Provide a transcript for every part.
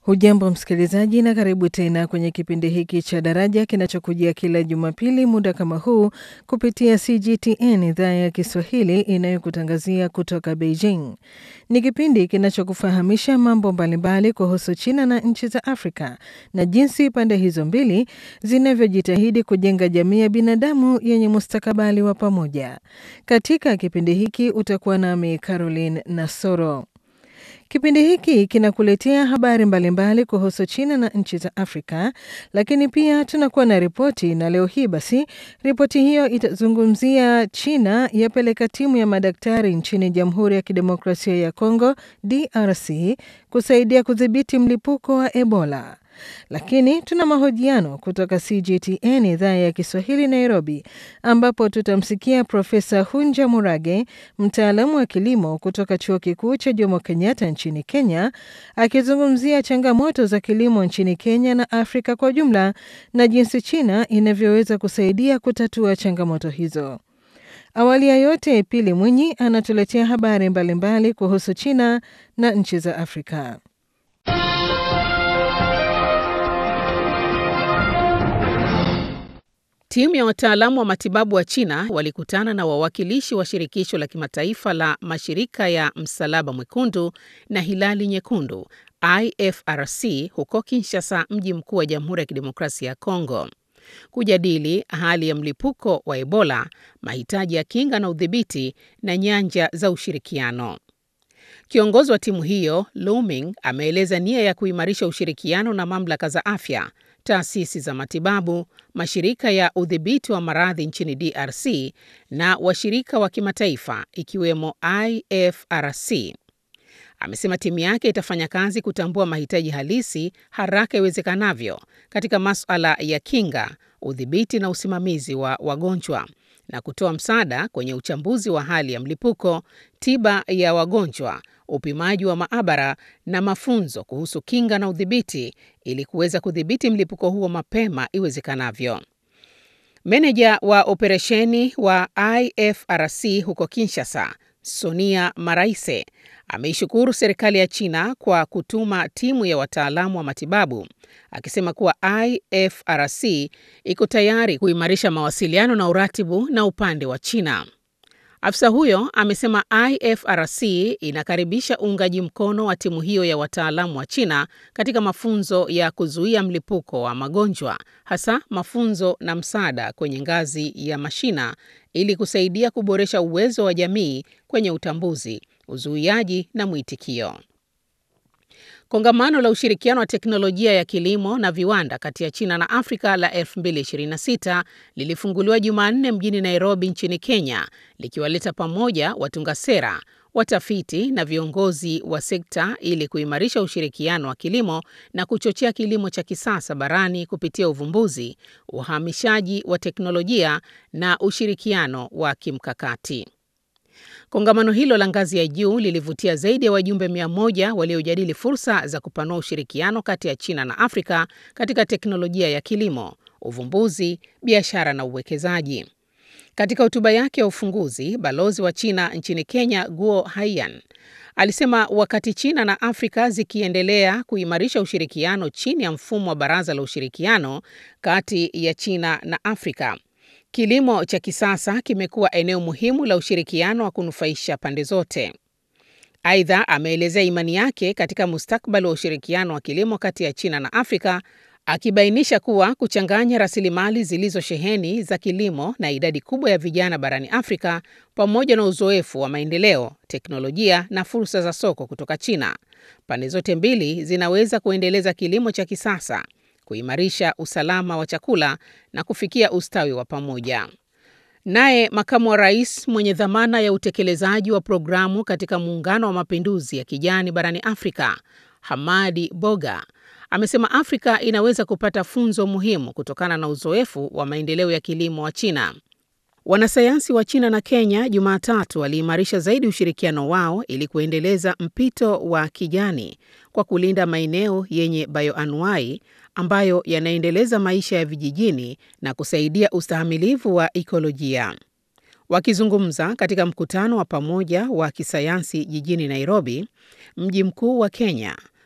Hujambo msikilizaji, na karibu tena kwenye kipindi hiki cha Daraja kinachokujia kila Jumapili muda kama huu kupitia CGTN idhaa ya Kiswahili inayokutangazia kutoka Beijing. Ni kipindi kinachokufahamisha mambo mbalimbali kuhusu China na nchi za Afrika na jinsi pande hizo mbili zinavyojitahidi kujenga jamii ya binadamu yenye mustakabali wa pamoja. Katika kipindi hiki utakuwa nami Caroline Nasoro. Kipindi hiki kinakuletea habari mbalimbali kuhusu China na nchi za Afrika, lakini pia tunakuwa na ripoti, na leo hii basi ripoti hiyo itazungumzia China yapeleka timu ya madaktari nchini Jamhuri ya Kidemokrasia ya Kongo DRC kusaidia kudhibiti mlipuko wa Ebola. Lakini tuna mahojiano kutoka CGTN idhaa ya Kiswahili Nairobi, ambapo tutamsikia Profesa Hunja Murage, mtaalamu wa kilimo kutoka chuo kikuu cha Jomo Kenyatta nchini Kenya, akizungumzia changamoto za kilimo nchini Kenya na Afrika kwa jumla na jinsi China inavyoweza kusaidia kutatua changamoto hizo. Awali ya yote, Pili Mwinyi anatuletea habari mbalimbali mbali kuhusu China na nchi za Afrika. Timu ya wataalamu wa matibabu wa China walikutana na wawakilishi wa shirikisho la kimataifa la mashirika ya Msalaba Mwekundu na Hilali Nyekundu IFRC huko Kinshasa, mji mkuu wa Jamhuri ya Kidemokrasia ya Kongo, kujadili hali ya mlipuko wa Ebola, mahitaji ya kinga na udhibiti na nyanja za ushirikiano. Kiongozi wa timu hiyo Lu Ming ameeleza nia ya kuimarisha ushirikiano na mamlaka za afya taasisi za matibabu, mashirika ya udhibiti wa maradhi nchini DRC na washirika wa kimataifa ikiwemo IFRC. Amesema timu yake itafanya kazi kutambua mahitaji halisi haraka iwezekanavyo katika masuala ya kinga, udhibiti na usimamizi wa wagonjwa na kutoa msaada kwenye uchambuzi wa hali ya mlipuko, tiba ya wagonjwa, upimaji wa maabara na mafunzo kuhusu kinga na udhibiti ili kuweza kudhibiti mlipuko huo mapema iwezekanavyo. Meneja wa operesheni wa IFRC huko Kinshasa, Sonia Maraise, ameishukuru serikali ya China kwa kutuma timu ya wataalamu wa matibabu, akisema kuwa IFRC iko tayari kuimarisha mawasiliano na uratibu na upande wa China. Afisa huyo amesema IFRC inakaribisha uungaji mkono wa timu hiyo ya wataalamu wa China katika mafunzo ya kuzuia mlipuko wa magonjwa, hasa mafunzo na msaada kwenye ngazi ya mashina ili kusaidia kuboresha uwezo wa jamii kwenye utambuzi, uzuiaji na mwitikio. Kongamano la ushirikiano wa teknolojia ya kilimo na viwanda kati ya China na Afrika la 2026 lilifunguliwa Jumanne mjini Nairobi nchini Kenya, likiwaleta pamoja watunga sera, watafiti na viongozi wa sekta ili kuimarisha ushirikiano wa kilimo na kuchochea kilimo cha kisasa barani kupitia uvumbuzi, uhamishaji wa teknolojia na ushirikiano wa kimkakati. Kongamano hilo la ngazi ya juu lilivutia zaidi ya wajumbe mia moja waliojadili fursa za kupanua ushirikiano kati ya China na Afrika katika teknolojia ya kilimo, uvumbuzi, biashara na uwekezaji. Katika hotuba yake ya ufunguzi, balozi wa China nchini Kenya, Guo Haiyan, alisema wakati China na Afrika zikiendelea kuimarisha ushirikiano chini ya mfumo wa Baraza la Ushirikiano kati ya China na Afrika, kilimo cha kisasa kimekuwa eneo muhimu la ushirikiano wa kunufaisha pande zote. Aidha, ameelezea imani yake katika mustakabali wa ushirikiano wa kilimo kati ya China na Afrika, akibainisha kuwa kuchanganya rasilimali zilizosheheni za kilimo na idadi kubwa ya vijana barani Afrika pamoja na uzoefu wa maendeleo, teknolojia na fursa za soko kutoka China, pande zote mbili zinaweza kuendeleza kilimo cha kisasa kuimarisha usalama wa chakula na kufikia ustawi wa pamoja. Naye makamu wa rais mwenye dhamana ya utekelezaji wa programu katika Muungano wa Mapinduzi ya Kijani barani Afrika, Hamadi Boga, amesema Afrika inaweza kupata funzo muhimu kutokana na uzoefu wa maendeleo ya kilimo wa China. Wanasayansi wa China na Kenya Jumatatu waliimarisha zaidi ushirikiano wao ili kuendeleza mpito wa kijani kwa kulinda maeneo yenye bioanuai ambayo yanaendeleza maisha ya vijijini na kusaidia ustahimilivu wa ikolojia. Wakizungumza katika mkutano wa pamoja wa kisayansi jijini Nairobi, mji mkuu wa Kenya,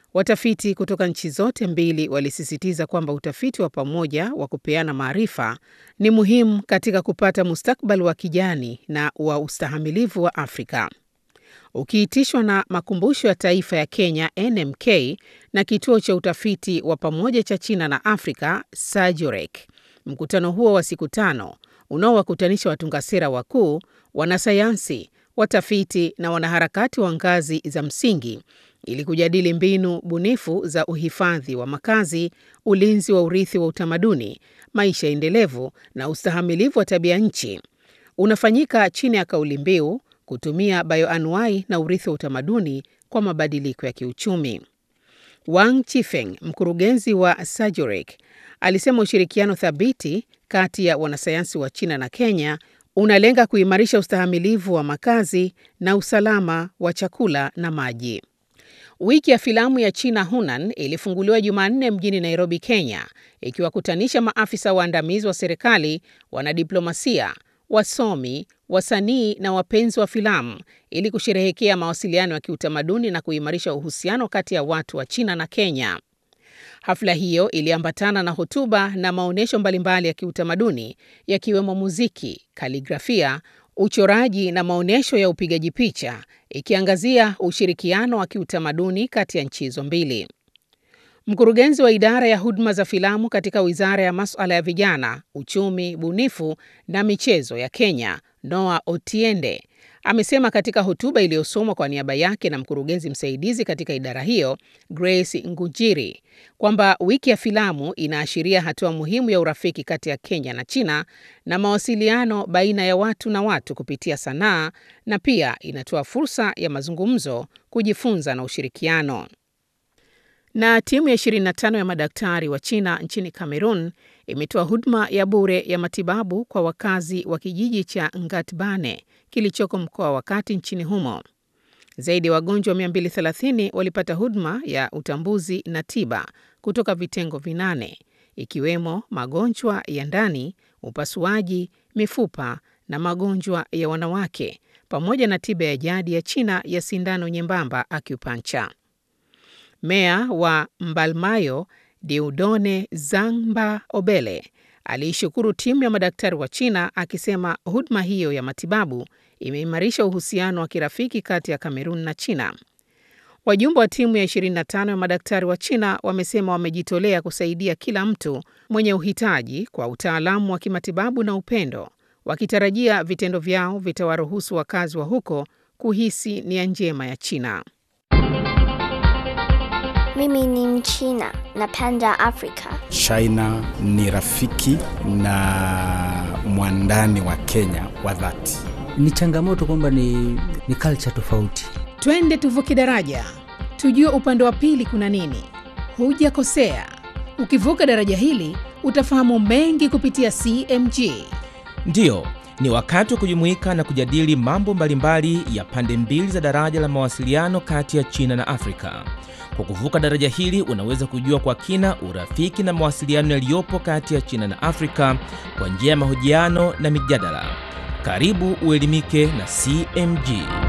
Watafiti kutoka nchi zote mbili walisisitiza kwamba utafiti wa pamoja wa kupeana maarifa ni muhimu katika kupata mustakabali wa kijani na wa ustahamilivu wa Afrika. Ukiitishwa na Makumbusho ya Taifa ya Kenya NMK na Kituo cha Utafiti wa Pamoja cha China na Afrika SAGIROC. Mkutano huo wa siku tano unaowakutanisha watunga sera wakuu, wanasayansi, watafiti na wanaharakati wa ngazi za msingi ili kujadili mbinu bunifu za uhifadhi wa makazi, ulinzi wa urithi wa utamaduni, maisha endelevu na ustahamilivu wa tabia nchi, unafanyika chini ya kauli mbiu kutumia bioanuai na urithi wa utamaduni kwa mabadiliko ya kiuchumi. Wang Chifeng, mkurugenzi wa SAGIROC, alisema ushirikiano thabiti kati ya wanasayansi wa China na Kenya unalenga kuimarisha ustahamilivu wa makazi na usalama wa chakula na maji. Wiki ya filamu ya China Hunan ilifunguliwa Jumanne mjini Nairobi, Kenya, ikiwakutanisha maafisa waandamizi wa serikali, wanadiplomasia, wasomi, wasanii na wapenzi wa filamu ili kusherehekea mawasiliano ya kiutamaduni na kuimarisha uhusiano kati ya watu wa China na Kenya. Hafla hiyo iliambatana na hotuba na maonyesho mbalimbali ya kiutamaduni yakiwemo muziki, kaligrafia, uchoraji na maonyesho ya upigaji picha ikiangazia ushirikiano wa kiutamaduni kati ya nchi hizo mbili. Mkurugenzi wa idara ya huduma za filamu katika Wizara ya Masuala ya Vijana, Uchumi, Bunifu na Michezo ya Kenya, Noah Otiende, amesema katika hotuba iliyosomwa kwa niaba yake na mkurugenzi msaidizi katika idara hiyo, Grace Ngujiri, kwamba wiki ya filamu inaashiria hatua muhimu ya urafiki kati ya Kenya na China na mawasiliano baina ya watu na watu kupitia sanaa na pia inatoa fursa ya mazungumzo, kujifunza na ushirikiano. Na timu ya 25 ya madaktari wa China nchini Cameroon imetoa huduma ya bure ya matibabu kwa wakazi wa kijiji cha Ngatbane kilichoko mkoa wa Kati nchini humo. Zaidi ya wagonjwa 230 walipata huduma ya utambuzi na tiba kutoka vitengo vinane ikiwemo magonjwa ya ndani, upasuaji, mifupa na magonjwa ya wanawake pamoja na tiba ya jadi ya China ya sindano nyembamba acupuncture. Meya wa Mbalmayo Diudone Zangba Obele aliishukuru timu ya madaktari wa China akisema huduma hiyo ya matibabu imeimarisha uhusiano wa kirafiki kati ya Kamerun na China. Wajumbe wa timu ya 25 ya madaktari wa China wamesema wamejitolea kusaidia kila mtu mwenye uhitaji kwa utaalamu wa kimatibabu na upendo, wakitarajia vitendo vyao vitawaruhusu wakazi wa huko kuhisi nia njema ya China. Mimi ni Mchina, napenda Afrika. China ni rafiki na mwandani wa Kenya wa dhati. Ni changamoto kwamba ni, ni culture tofauti. Twende tuvuke daraja, tujue upande wa pili kuna nini. Hujakosea, ukivuka daraja hili utafahamu mengi kupitia CMG. Ndiyo, ni wakati wa kujumuika na kujadili mambo mbalimbali ya pande mbili za daraja la mawasiliano kati ya China na Afrika. Kwa kuvuka daraja hili unaweza kujua kwa kina urafiki na mawasiliano yaliyopo kati ya China na Afrika kwa njia ya mahojiano na mijadala. Karibu uelimike na CMG.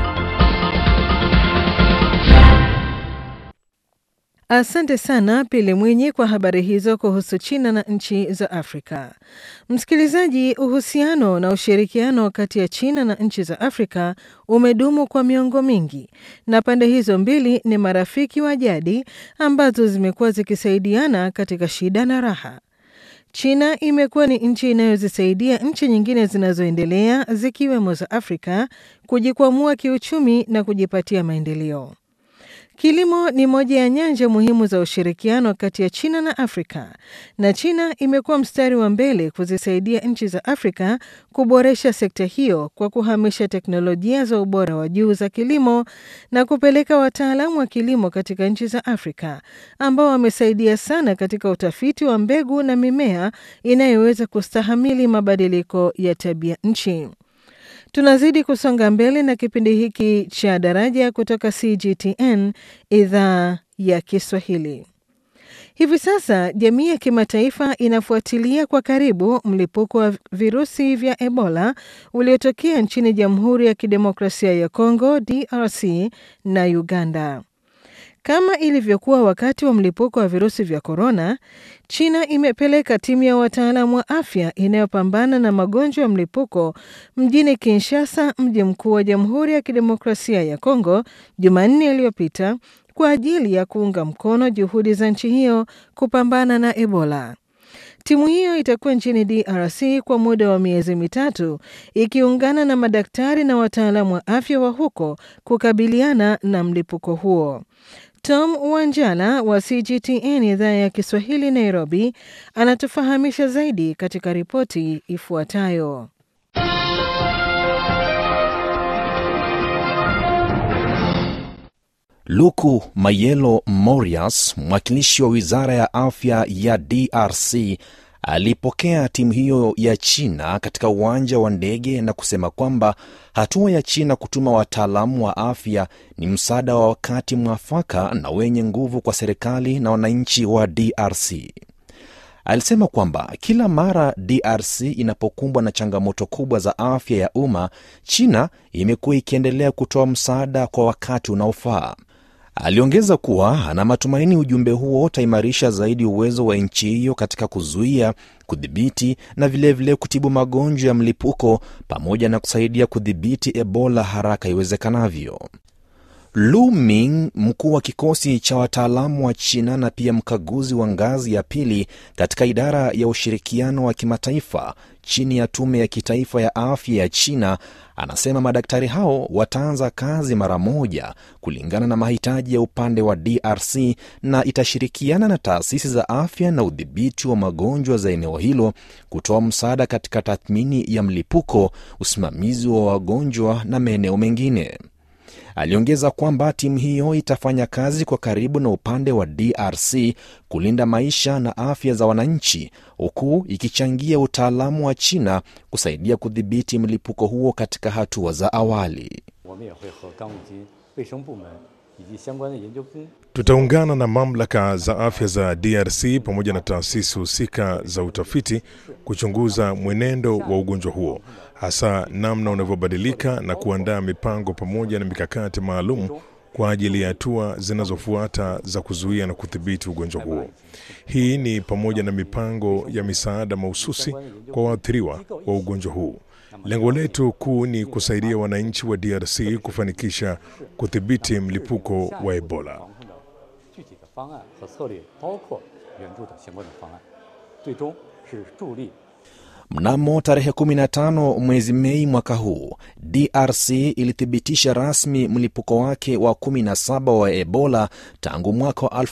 Asante sana Pili Mwinyi kwa habari hizo kuhusu China na nchi za Afrika. Msikilizaji, uhusiano na ushirikiano kati ya China na nchi za Afrika umedumu kwa miongo mingi na pande hizo mbili ni marafiki wa jadi ambazo zimekuwa zikisaidiana katika shida na raha. China imekuwa ni nchi inayozisaidia nchi nyingine zinazoendelea zikiwemo za Afrika kujikwamua kiuchumi na kujipatia maendeleo. Kilimo ni moja ya nyanja muhimu za ushirikiano kati ya China na Afrika, na China imekuwa mstari wa mbele kuzisaidia nchi za Afrika kuboresha sekta hiyo kwa kuhamisha teknolojia za ubora wa juu za kilimo na kupeleka wataalamu wa kilimo katika nchi za Afrika ambao wamesaidia sana katika utafiti wa mbegu na mimea inayoweza kustahamili mabadiliko ya tabia nchi. Tunazidi kusonga mbele na kipindi hiki cha Daraja kutoka CGTN idhaa ya Kiswahili. Hivi sasa jamii ya kimataifa inafuatilia kwa karibu mlipuko wa virusi vya Ebola uliotokea nchini Jamhuri ya Kidemokrasia ya Kongo DRC na Uganda. Kama ilivyokuwa wakati wa mlipuko wa virusi vya korona, China imepeleka timu ya wataalamu wa afya inayopambana na magonjwa ya mlipuko mjini Kinshasa, mji mkuu wa Jamhuri ya Kidemokrasia ya Kongo, Jumanne iliyopita kwa ajili ya kuunga mkono juhudi za nchi hiyo kupambana na Ebola. Timu hiyo itakuwa nchini DRC kwa muda wa miezi mitatu ikiungana na madaktari na wataalamu wa afya wa huko kukabiliana na mlipuko huo. Tom Wanjala wa CGTN idhaa ya Kiswahili Nairobi anatufahamisha zaidi katika ripoti ifuatayo. Luku Mayelo Morias, mwakilishi wa wizara ya afya ya DRC, alipokea timu hiyo ya China katika uwanja wa ndege na kusema kwamba hatua ya China kutuma wataalamu wa afya ni msaada wa wakati mwafaka na wenye nguvu kwa serikali na wananchi wa DRC. Alisema kwamba kila mara DRC inapokumbwa na changamoto kubwa za afya ya umma, China imekuwa ikiendelea kutoa msaada kwa wakati unaofaa. Aliongeza kuwa ana matumaini ujumbe huo utaimarisha zaidi uwezo wa nchi hiyo katika kuzuia, kudhibiti na vilevile vile kutibu magonjwa ya mlipuko pamoja na kusaidia kudhibiti Ebola haraka iwezekanavyo. Lu Ming, mkuu wa kikosi cha wataalamu wa China na pia mkaguzi wa ngazi ya pili katika idara ya ushirikiano wa kimataifa chini ya tume ya kitaifa ya afya ya China, anasema madaktari hao wataanza kazi mara moja kulingana na mahitaji ya upande wa DRC na itashirikiana na taasisi za afya na udhibiti wa magonjwa za eneo hilo kutoa msaada katika tathmini ya mlipuko, usimamizi wa wagonjwa na maeneo mengine. Aliongeza kwamba timu hiyo itafanya kazi kwa karibu na upande wa DRC kulinda maisha na afya za wananchi, huku ikichangia utaalamu wa China kusaidia kudhibiti mlipuko huo katika hatua za awali. Tutaungana na mamlaka za afya za DRC pamoja na taasisi husika za utafiti kuchunguza mwenendo wa ugonjwa huo, hasa namna unavyobadilika na kuandaa mipango pamoja na mikakati maalum kwa ajili ya hatua zinazofuata za kuzuia na kudhibiti ugonjwa huo. Hii ni pamoja na mipango ya misaada mahususi kwa waathiriwa wa ugonjwa huu. Lengo letu kuu ni kusaidia wananchi wa DRC kufanikisha kudhibiti mlipuko wa Ebola. Mnamo tarehe 15 mwezi Mei mwaka huu, DRC ilithibitisha rasmi mlipuko wake wa 17 wa Ebola tangu mwaka wa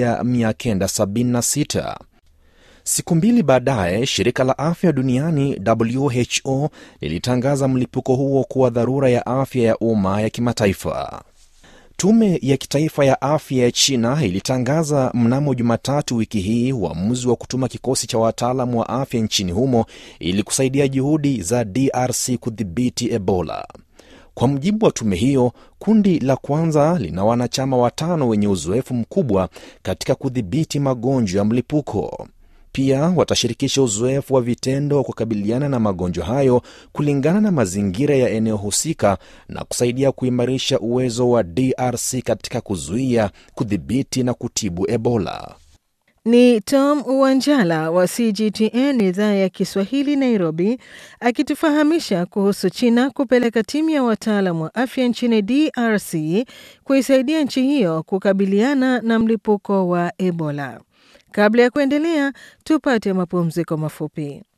1976. Siku mbili baadaye, shirika la afya duniani WHO lilitangaza mlipuko huo kuwa dharura ya afya ya umma ya kimataifa. Tume ya kitaifa ya afya ya China ilitangaza mnamo Jumatatu wiki hii uamuzi wa kutuma kikosi cha wataalamu wa afya nchini humo ili kusaidia juhudi za DRC kudhibiti Ebola. Kwa mujibu wa tume hiyo, kundi la kwanza lina wanachama watano wenye uzoefu mkubwa katika kudhibiti magonjwa ya mlipuko. Pia watashirikisha uzoefu wa vitendo wa kukabiliana na magonjwa hayo kulingana na mazingira ya eneo husika na kusaidia kuimarisha uwezo wa DRC katika kuzuia, kudhibiti na kutibu Ebola. Ni Tom Wanjala wa CGTN idhaa ya Kiswahili Nairobi, akitufahamisha kuhusu China kupeleka timu ya wataalam wa afya nchini DRC kuisaidia nchi hiyo kukabiliana na mlipuko wa Ebola. Kabla ya kuendelea, tupate mapumziko mafupi.